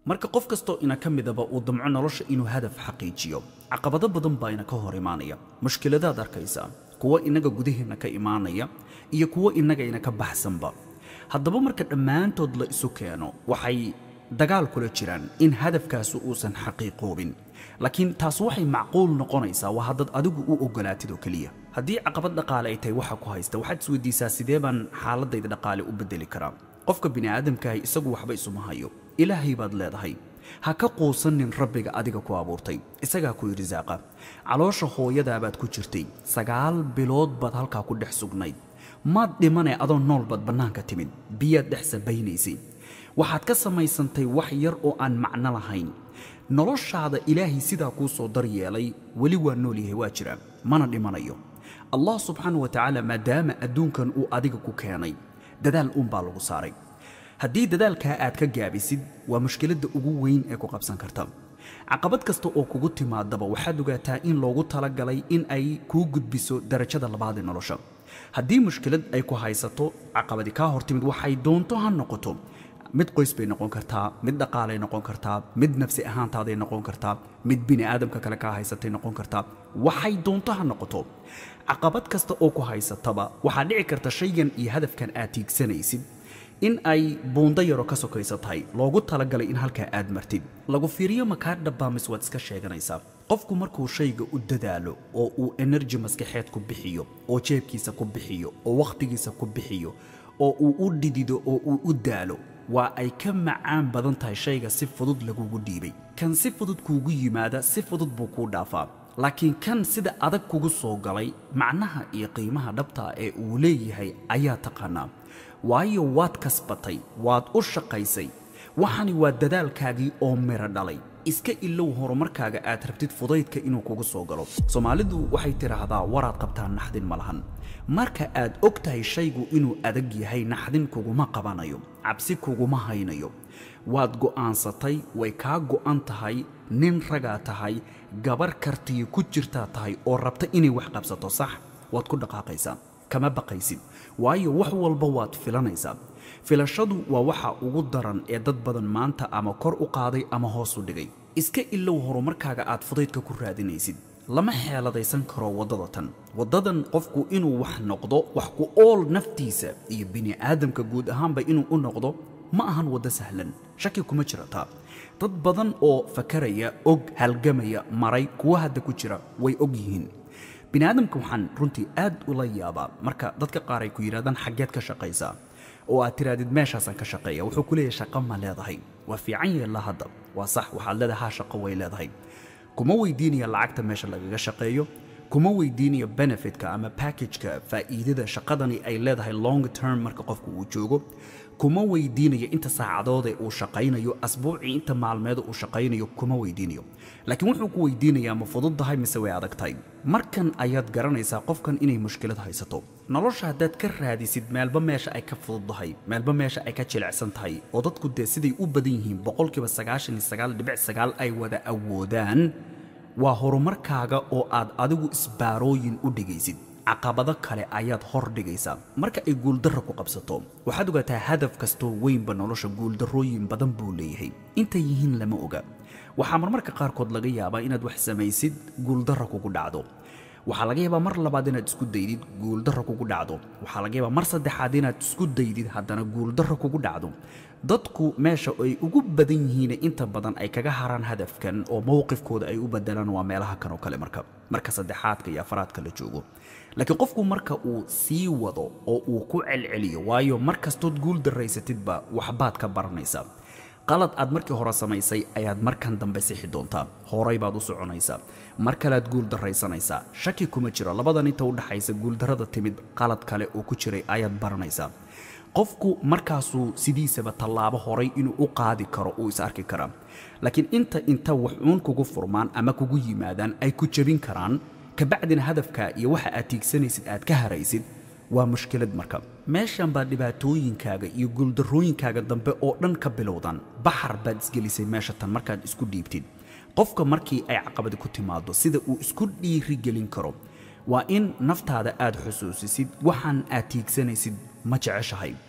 marka qof kastoo ina ka midaba uu damco nolosha inuu hadaf xaqiijiyo caqabado badan baa ina ka hor imaanaya mushkiladaad arkaysaa kuwo innaga gudaheenna ka imaanaya iyo kuwo innaga ina ka baxsanba haddaba marka dhammaantood la isu keeno waxay dagaal kula jiraan in hadafkaasi uusan xaqiiqoobin laakiin taas waxay macquul noqonaysaa waa haddaad adigu u ogolaatid oo keliya haddii caqabad dhaqaale ay tahay waxa ku haysta waxaad isweydiisaa sidee baan xaaladayda dhaqaale u beddeli karaa qofka bini'aadamkaahi isagu waxba isuma hayo ilaahay baad leedahay ha ka quusanin rabbiga adiga ku abuurtay isagaa ku irisaaqa caloosha hooyadaabaad ku jirtay sagaal bilood baad halkaa ku dhex sugnayd maad dhimanee adoo nool baad bannaanka timid biyaad dhex sabaynaysay waxaad ka samaysantay wax yar oo aan macno lahayn noloshaada ilaahay sidaa kuu soo daryeelay weli waa nool yahay waa jira mana dhimanayo allah subxaana wa tacaala maadaama adduunkan uu adiga ku keenay dadaal uunbaa lagu saaray haddii dadaalkaa aad ka gaabisid waa mushkiladda ugu weyn ee ku qabsan karta caqabad kasta oo kugu timaadaba waxaad ogaataa in loogu talagalay in ay kuu gudbiso darajada labaad ee nolosha haddii mushkilad ay ku haysato caqabadi kaa hor timid waxay doonto ha noqoto mid qoys bay noqon kartaa mid dhaqaalay noqon kartaa mid nafsi ahaantaaday noqon kartaa mid bini aadamka kale kaa haysatay noqon kartaa waxay doonto ha noqoto caqabad kasta oo ku haysataba waxaa dhici karta shaygan iyo hadafkan aad tiigsanaysid in ay buundo yaro ka sokaysa tahay loogu talagalay in halkaa aad martid lagu fiiriyo makaa dhabbaamis waad iska sheeganaysaa qofku markuu shayga u dadaalo oo uu enerji maskaxeed ku bixiyo oo jeebkiisa ku bixiyo oo wakhtigiisa ku bixiyo oo uu u dhidido oo uu u daalo waa ay ka macaan badan tahay shayga si fudud lagugu dhiibay kan si fudud kuugu yimaada si fudud buu kuu dhaafaa laakiin kan sida adag kugu soo galay macnaha iyo qiimaha dhabtaa ee uu leeyahay ayaa taqaanaa waayo waad kasbatay waad u shaqaysay waxani waa dadaalkaagii oo miro dhalay iska ilow horumarkaaga aad rabtid fudaydka inuu kugu soo galo soomaalidu waxay tidhaahdaa waraad qabtaa naxdin ma lahan marka aad og tahay shaygu inuu adag yahay naxdin kuguma qabanayo cabsi kuguma haynayo waad go'aansatay way kaa go'an tahay nin ragaa tahay gabar kartiyo ku jirtaa tahay oo rabta inay wax qabsato sax waad ku dhaqaaqaysaa kama baqaysid waayo wax walba waad filanaysaa filashadu waa waxa ugu daran ee dad badan maanta ama kor u qaaday ama hoos u dhigay iska ilow horumarkaaga aad fudaydka ku raadinaysid lama xeeladaysan karo waddada tan waddadan qofku inuu wax noqdo wax ku ool naftiisa iyo bini'aadamka guud ahaanba inuu u noqdo ma ahan waddo sahlan shaki kuma jirataa dad badan oo fakaraya og halgamaya maray kuwa hadda ku jira way og yihiin bini'aadamka waxaan runtii aad ula yaabaa marka dadka qaar ay ku yidhahdaan xaggeed ka shaqaysaa oo aad tiraadid meeshaasaan ka shaqeeya wuxuu ku leeyahay shaqo ma leedahay waa fiican yeella hadda waa sax waxaad leedahay haa shaqo way leedahay kuma weydiinaya lacagta meesha lagaga shaqeeyo kuma weydiinayo benefitka ama packageka faa'iidada shaqadani ay leedahay long term marka qofku uu joogo kuma weydiinayo inta saacadoodee uu shaqaynayo asbuucii inta maalmeeda uu shaqaynayo kuma weydiinayo laakiin wuxuu ku weydiinayaa ma fudud tahay mise way adag tahay markan ayaad garanaysaa qofkan inay mushkilad haysato nolosha haddaad ka raadisid meelba meesha ay ka fududdahay meelba meesha ay ka jilicsan tahay oo dadku dee siday u badan yihiin boqolkiiba sagaashan iyo sagaal dhibic sagaal ay wada awoodaan waa horumarkaaga oo aad adigu isbaarooyin u dhigaysid caqabado kale ayaad hor dhigaysaa marka ay guuldarra ku qabsato waxaad ogaataa hadaf kastoo weynba nolosha guuldarrooyin badan buu leeyahay intay yihiin lama oga waxaa marmarka qaarkood laga yaabaa inaad wax samaysid guuldarra kugu dhacdo waxaa laga yaabaa mar labaad inaad isku daydid guuldarra kugu dhacdo waxaa laga yaabaa mar saddexaad inaad isku daydid haddana guuldarra kugu dhacdo dadku meesha ay ugu badan yihiin inta badan ay kaga haraan hadafkan oo mowqifkooda ay u bedelaan waa meelaha kan oo kale marka marka saddexaadka iyo afaraadka la joogo laakiin qofku marka uu sii wado oo uu ku celceliyo waayo mar kastood guul daraysatidba waxbaad ka baranaysaa qalad aad markii hore samaysay ayaad markan dambe sixi doontaa horay baad u soconaysaa mar kalead guul daraysanaysaa shaki kuma jiro labadan inta u dhaxaysa guuldarrada timid qalad kale oo ku jiray ayaad baranaysaa qofku markaasuu sidiisaba tallaabo horay inuu u qaadi karo uu is arki karaa laakiin inta inta wax uun kugu furmaan ama kugu yimaadaan ay ku jebin karaan kabacdina hadafka iyo waxa aad tiigsanaysid aad ka haraysid waa mushkilad marka meeshan baa dhibaatooyinkaaga iyo guuldarrooyinkaaga dambe oo dhan ka bilowdaan baxar baad isgelisay meesha tan markaad isku dhiibtid qofka markii ay caqabadi ku timaado sida uu isku dhiirigelin karo waa in naftaada aad xusuusisid waxaan aad tiigsanaysid ma jeceshahay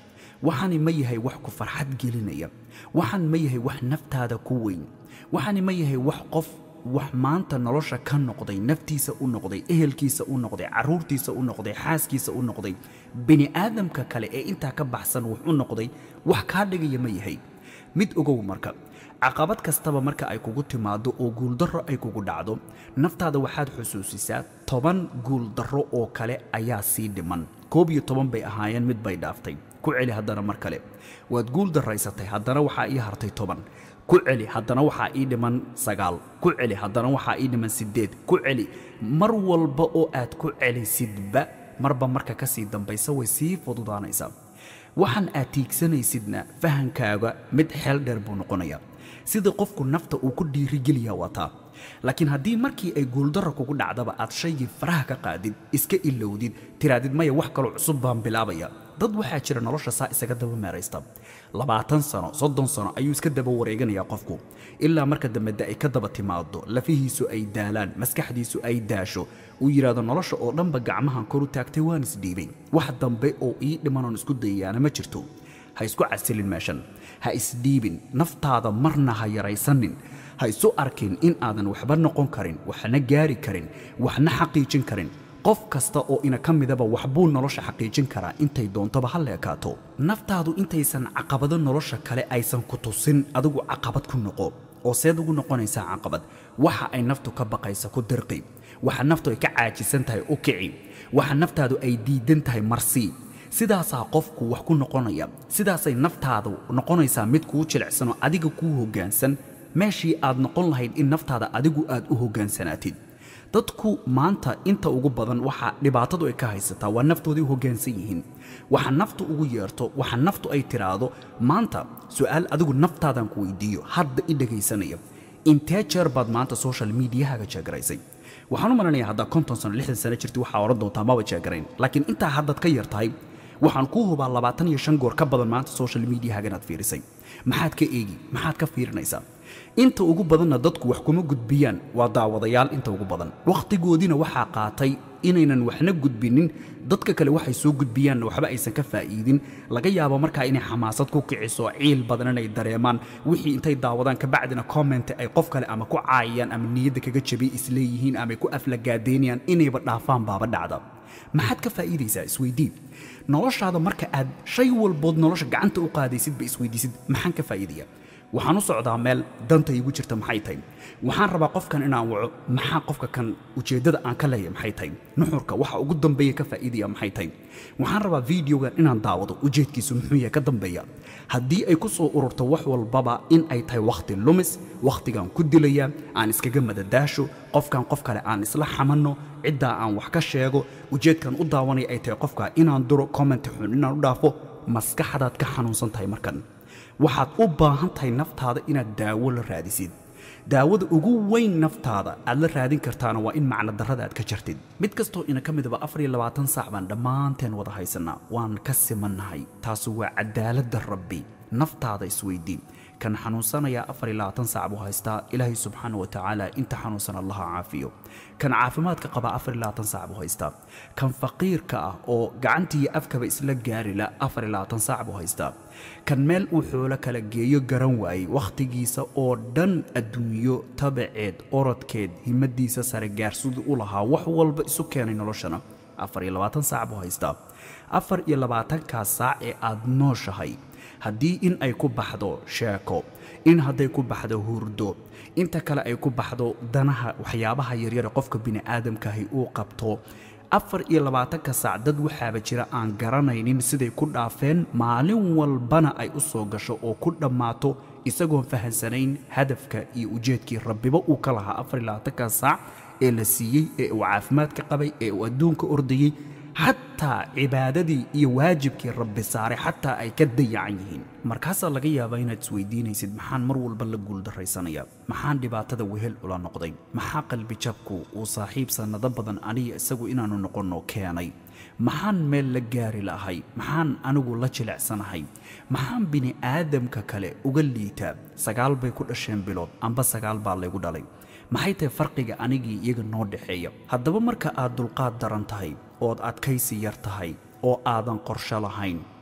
waxaani ma yahay wax ku farxad gelinaya waxaan ma yahay wax naftaada ku weyn waxaani ma yahay wax qof wax maanta nolosha ka noqday naftiisa u noqday ehelkiisa u noqday caruurtiisa u noqday xaaskiisa u noqday bini aadamka kale ee intaa ka baxsan wax u noqday wax kaa dhigaya ma yahay mid ogow marka caqabad kastaba marka ay kugu timaado oo guuldarro ay kugu dhacdo naftaada waxaad xusuusisaa toban guuldarro oo kale ayaa sii dhiman koob iyo toban bay ahaayeen mid bay dhaaftay ku celi haddana mar kale waad guul daraysatay haddana waxaa ii hartay toban ku celi haddana waxaa ii dhiman sagaal ku celi haddana waxaa ii dhiman siddeed ku celi mar walba oo aad ku celisidba marba marka ka sii dambaysa way sii fududaanaysaa waxaan aad tiigsanaysidna fahankaaga mid xeel dheer buu noqonayaa sida qofku nafta uu ku dhiirigeliyaa wataa laakiin haddii markii ay guuldarra kugu dhacdaba aad shaygii faraha ka qaadid iska ilowdid tiraadid maya wax kaloo cusub baan bilaabaya dad waxaa jira nolosha saa isaga daba meeraysta labaatan sano soddon sano ayuu iska daba wareeganayaa qofku ilaa marka dambeda ay ka daba timaado lafihiisu ay daalaan maskaxdiisu ay daasho uu yidhaahdo nolosha oo dhanba gacmahan kor u taagtay waan isdhiibay wax dambe oo ii dhimanoon isku dayayaana ma jirto ha isku casilin meeshan ha isdhiibin naftaada marna ha yaraysanin ha isu arkin in aadan waxba noqon karin waxna gaari karin waxna xaqiijin karin qof kasta oo ina ka midaba waxbuu nolosha xaqiijin karaa intay doontoba ha leekaato naftaadu intaysan caqabado nolosha kale aysan ku tusin adigu caqabad ku noqo oo seed ugu noqonaysaa caqabad waxa ay naftu ka baqaysa ku dirqi waxa naftu ay ka caajisan tahay u kici waxa naftaadu ay diidan tahay marsii sidaasaa qofku wax ku noqonaya sidaasay naftaadu noqonaysaa mid kuu jilicsanoo adiga kuu hoggaansan meeshii aad noqon lahayd in naftaada adigu aad u hoggaansanaatid dadku maanta inta ugu badan waxa dhibaatadu ay ka haysataa waa naftoodii u hoggaansan yihiin waxa naftu ugu yeerto waxa naftu ay tiraahdo maanta su'aal adigu naftaadan ku weydiiyo hadda i dhegaysanaya intee jeer baad maanta social mediahaga jeegaraysay waxaan u malanayaa haddaa konton sano lixdan sano jirti waxaa odhan doontaa maba jeegarayn laakiin intaa haddaad ka yar tahay waxaan kuu hubaa labaatan iyo shan goor ka badan maanta social mediahaga inaad fiirisay maxaad ka eegi maxaad ka fiirinaysaa inta ugu badanna dadku wax kuma gudbiyaan waa daawadayaal inta ugu badan wakhtigoodiina waxaa qaatay inaynan waxna gudbinin dadka kale waxay soo gudbiyaanna waxba aysan ka faa'iidin laga yaabo markaa inay xamaasad ku kiciso ciil badan inay dareemaan wixii intay daawadaan kabacdina comment ay qof kale ama ku caayayaan ama niyadda kaga jabiy isleeyihiin ama ay ku aflagaadeynayaan inayba dhaafaan baaba dhacda maxaad ka faa'iidaysaa isweydii noloshaada marka aad shay walbood nolosha gacanta u qaadaysidba isweydiisid maxaan ka faa'iidaya waxaan u socdaa meel danta iigu jirta maxay tahay waxaan rabaa qofkan inaan waco maxaa qofka kan ujeeddada aan ka leeyahay maxay tahay nuxurka waxa ugu dambeeya ka faa'iidaya maxay tahay waxaan rabaa videogan inaan daawado ujeedkiisu muxuu yahay ka dambeeya haddii ay ku soo ururto wax walbaba in ay tahay wakhti lumis wakhtigaan ku dilaya aan iskaga madadaasho qofkan qof kale aan isla xamanno ciddaa aan wax ka sheego ujeedkan u daawanaya ay tahay qofka inaan duro comment xun inaan u dhaafo maskaxdaad ka xanuunsan tahay markan waxaad u baahan tahay naftaada inaad daawo la raadisid daawada ugu weyn naftaada aad la raadin kartaana waa in macno darrada aad ka jartid mid kastoo ina ka midaba afar iyo labaatan saac baan dhammaanteen wada haysanaa waan ka simannahay taasu waa cadaaladda rabbi naftaada isweydii kan xanuunsanaya afar iyo labaatan saac buu haystaa ilaahay subxaana wa tacaala inta xanuunsan allaha caafiyo kan caafimaadka qaba afar iyo labaatan saac buu haystaa kan faqiirka ah oo gacantiiyo afkaba isla gaarila afar iyo labaatan saac buu haystaa kan meel uu xoolo kala geeyo garan waayey wakhtigiisa oo dhan adduunyo tabaceed orodkeed himadiisa sare gaarsiduu u lahaa wax walba isu keenay noloshana afar iyo labaatan saac buu haystaa afar iyo labaatankaas saac ee aad nooshahay haddii in ay ku baxdo sheeko in hadday ku baxdo hurdo inta kale ay ku baxdo danaha waxyaabaha yaryare qofka bini'aadamkaahi uu qabto afar iyo labaatanka saac dad waxaaba jira aan garanaynin siday ku dhaafeen maalin walbana ay u soo gasho oo ku dhammaato isagoon fahansanayn hadafka iyo ujeedkii rabbiba uu ka lahaa afar iyo labaatanka saac ee la siiyey ee uu caafimaadka qabay ee uu adduunka ordayey xataa cibaadadii iyo waajibkii rabbi saaray xataa ay ka dayacan yihiin markaasaa laga yaabaa inaad isweydiinaysid maxaan mar walba la guuldarraysanaya maxaan dhibaatada wehel ula noqday maxaa qalbi jabku uu saaxiib sannado badan aniga isagu inaannu noqonno keenay maxaan meel la gaari lahay maxaan anigu la jilicsanahay maxaan bini'aadamka kale uga liitaa sagaal bay ku dhasheen bilood amba sagaal baa laygu dhalay maxay tahay farqiga anigii iyaga noo dhexeeya haddaba marka aad dulqaad daran tahay ood adkaysi yar tahay oo aadan qorsho lahayn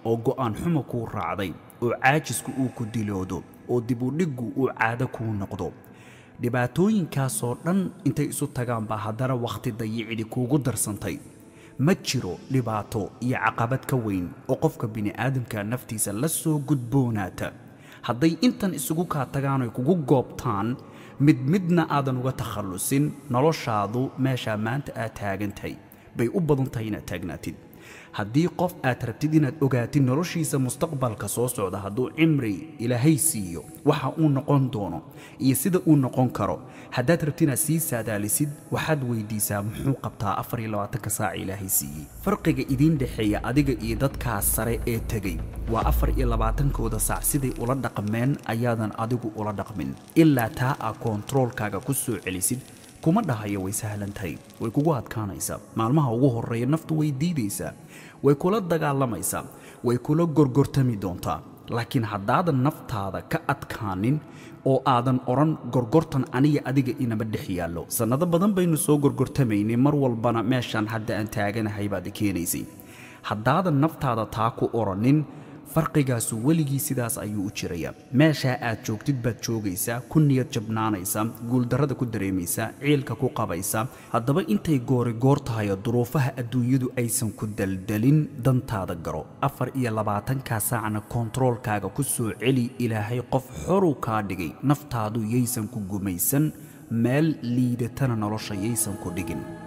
oo go'aan xumo kuu raacday oo caajisku uu ku diloodo oo dibudhiggu uu caado kuu noqdo dhibaatooyinkaasoo dhan intay isu tagaan baa haddana wakhti dayicidi kuugu darsantay ma jiro dhibaato iyo caqabad ka weyn oo qofka bini'aadamka naftiisa la soo gudboonaata hadday intan isugu kaa tagaan oy kugu goobtaan mid midna aadan uga takhallusin noloshaadu meeshaa maanta aad taagantahay bay u badan tahay inaad taagnaatid haddii qof aad rabtid inaad ogaatid noloshiisa mustaqbalka soo socda hadduu cimri ilaahay siiyo waxa uu noqon doono iyo sida uu noqon karo haddaad rabtid inaad sii saadaalisid waxaad weydiisaa muxuu qabtaa afar iyo labaatanka saaca ilaahay siiyey farqiga idiin dhexeeya adiga iyo dadkaas sare ee tegey waa afar iyo labaatankooda saac siday ula dhaqmeen ayaadan adigu ula dhaqmin ilaa taa aa koontaroolkaaga ku soo celisid kuma dhahayo way sahlan tahay way kugu adkaanaysaa maalmaha ugu horreeya naftu way diidaysaa way kula dagaalamaysaa way kula gorgortami doontaa laakiin haddaadan naftaada ka adkaanin oo aadan odhan gorgortan aniga adiga inama dhex yaallo sannado badan baynu soo gorgortamaynay mar walbana meeshaan hadda aan taaganahay baad keenaysay haddaadan naftaada taa ku odhanin farqigaasu weligii sidaas ayuu u jirayaa meeshaa aad joogtid baad joogaysaa ku niyad jabnaanaysaa guuldarrada ku dareemaysaa ciilka ku qabaysaa haddaba intay goori goor tahayo duruufaha adduunyadu aysan ku daldalin dantaada garo afar iyo labaatankaa saacna koontaroolkaaga ku soo celi ilaahay qof xoruu kaa dhigay naftaadu yaysan ku gumaysan meel liidatana nolosha yaysan ku dhigin